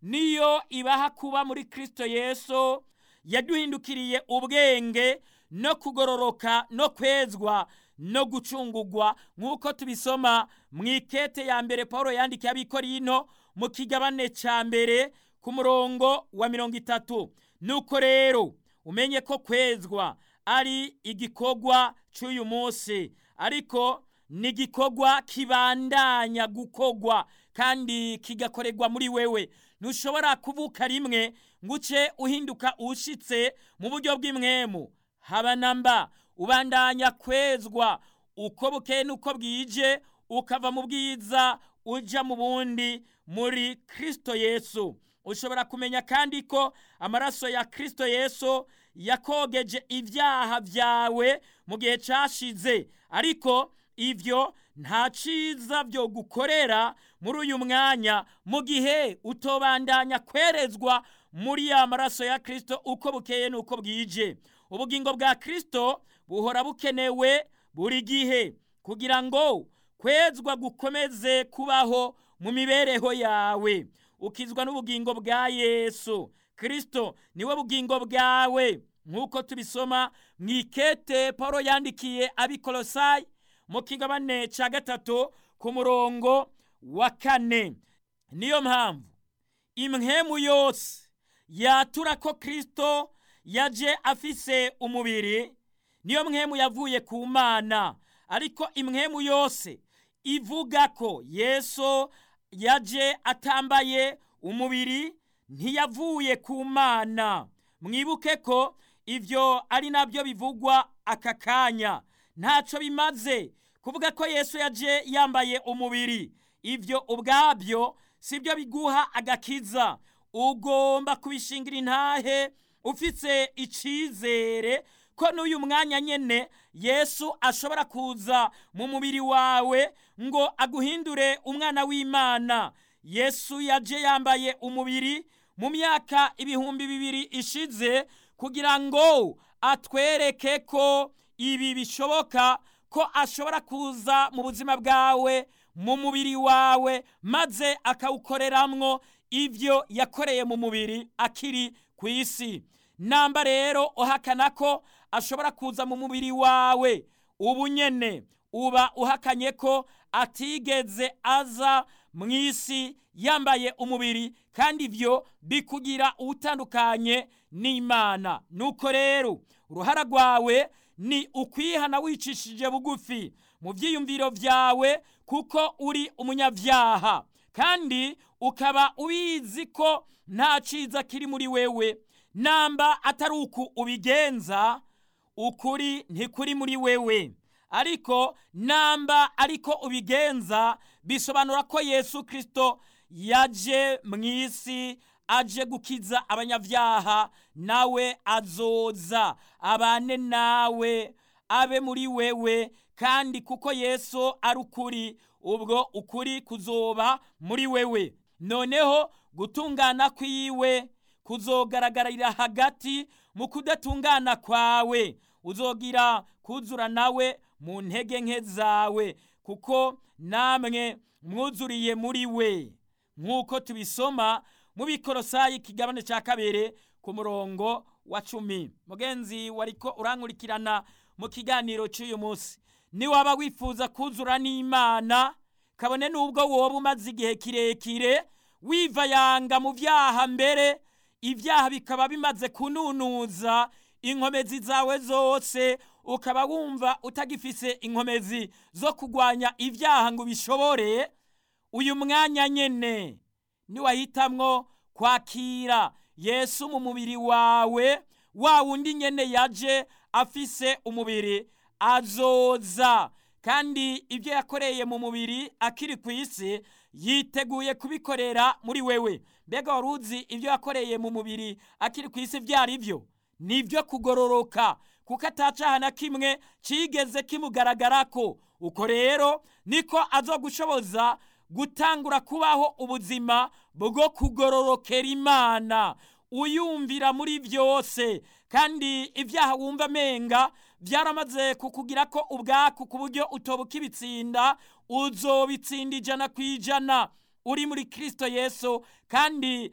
niyo ibaha kuba muri kristo yesu yaduhindukiriye ubwenge no kugororoka no kwezwa no gucungugwa nk'uko tubisoma mu ikete ya mbere paul yandikiye abikorino mu kigabane cya mbere ku murongo wa mirongo itatu nuko rero umenye ko kwezwa ari igikorwa cy'uyu munsi ariko ni igikorwa kibandanya gukorwa kandi kigakorerwa muri wewe ntushobora kuvuka rimwe ngo uce uhinduka ushitse mu buryo bw'imwemu haba na mba ubandanya kwezwa uko bukeye n'uko bwije ukava mu bwiza ujya mu bundi muri kirisito yesu ushobora kumenya kandi ko amaraso ya kirisito yesu yakogeje ibyaha byawe mu gihe cyashize ariko ibyo nta cyiza byo gukorera muri uyu mwanya mu gihe utobandanya kwerezwa muri ya maraso ya kirisito uko bukeye n'uko bwije ubugingo bwa kirisito buhora bukenewe buri gihe kugira ngo kwezwa gukomeze kubaho mu mibereho yawe ukizwa n'ubugingo bwa yesu kirisito niwe bugingo bwawe nk'uko tubisoma mu ikete paul yandikiye abikorosayi mu kigabane cya gatatu ku murongo wa kane niyo mpamvu imhemu yose yatura ko kirisito yaje afise umubiri niyo mwemu yavuye ku mana ariko imwemu yose ivuga ko yesu yaje atambaye umubiri ntiyavuye ku mana mwibuke ko ibyo ari nabyo bivugwa aka kanya ntacyo bimaze kuvuga ko yesu yaje yambaye umubiri ibyo ubwabyo si byo biguha agakiza ugomba kubishingira intahe ufite icyizere ko n'uyu mwanya nyine yesu ashobora kuza mu mubiri wawe ngo aguhindure umwana w'imana yesu yaje yambaye umubiri mu myaka ibihumbi bibiri ishize kugira ngo atwereke ko ibi bishoboka ko ashobora kuza mu buzima bwawe mu mubiri wawe maze akawukoreramwo ibyo yakoreye mu mubiri akiri ku isi namba rero uhakana ko ashobora kuza mu mubiri wawe ubu nyene uba uhakanye ko atigeze aza mu isi yambaye umubiri kandi ibyo bikugira utandukanye n'imana nuko rero uruhara rwawe ni ukwihana wicishije bugufi mu byiyumviro byawe kuko uri umunyabyaha kandi ukaba ubizi ko nta cyiza kiri muri wewe namba atari uku ubigenza ukuri ntikuri muri wewe ariko namba ariko ubigenza bisobanura ko yesu kirisito yaje mu isi aje gukiza abanyabyaha nawe azoza abane nawe abe muri wewe kandi kuko yesu ari ukuri ubwo ukuri kuzoba muri wewe noneho gutungana kwiwe kuzogaragarira hagati mu kudatungana kwawe uzogira kuzura nawe mu ntege nke zawe kuko namwe mwuzuriye muri we nk'uko tubisoma mu bikorosayi ikigabane cya kabiri ku murongo wa cumi mugenzi wariko urankurikirana mu kiganiro cy'uyu munsi niwaba wifuza kuzura n'imana kabone n'ubwo woba umaze igihe kirekire wivayanga mu byaha mbere ibyaha bikaba bimaze kununuza inkomezi zawe zose ukaba wumva utagifise inkomezi zo kurwanya ibyaha ngo ubishobore uyu mwanya nyene niwahitamwo kwakira yesu mu mubiri wawe wa wundi nyene yaje afise umubiri azoza kandi ibyo yakoreye mu mubiri akiri ku isi yiteguye kubikorera muri wewe mbega wari uzi ibyo yakoreye mu mubiri akiri ku isi byari byo ni ibyo kugororoka kuko atacaha na kimwe kigeze kimugaragarako uko rero niko azogushoboza gutangura kubaho ubuzima bwo kugororokera imana uyumvira muri byose kandi ibyaha wumva amenga byaramaze kukugira ko ubwaku ku buryo utobuka ibitsinda uzobitsinda ijana ku ijana uri muri kirisito yesu kandi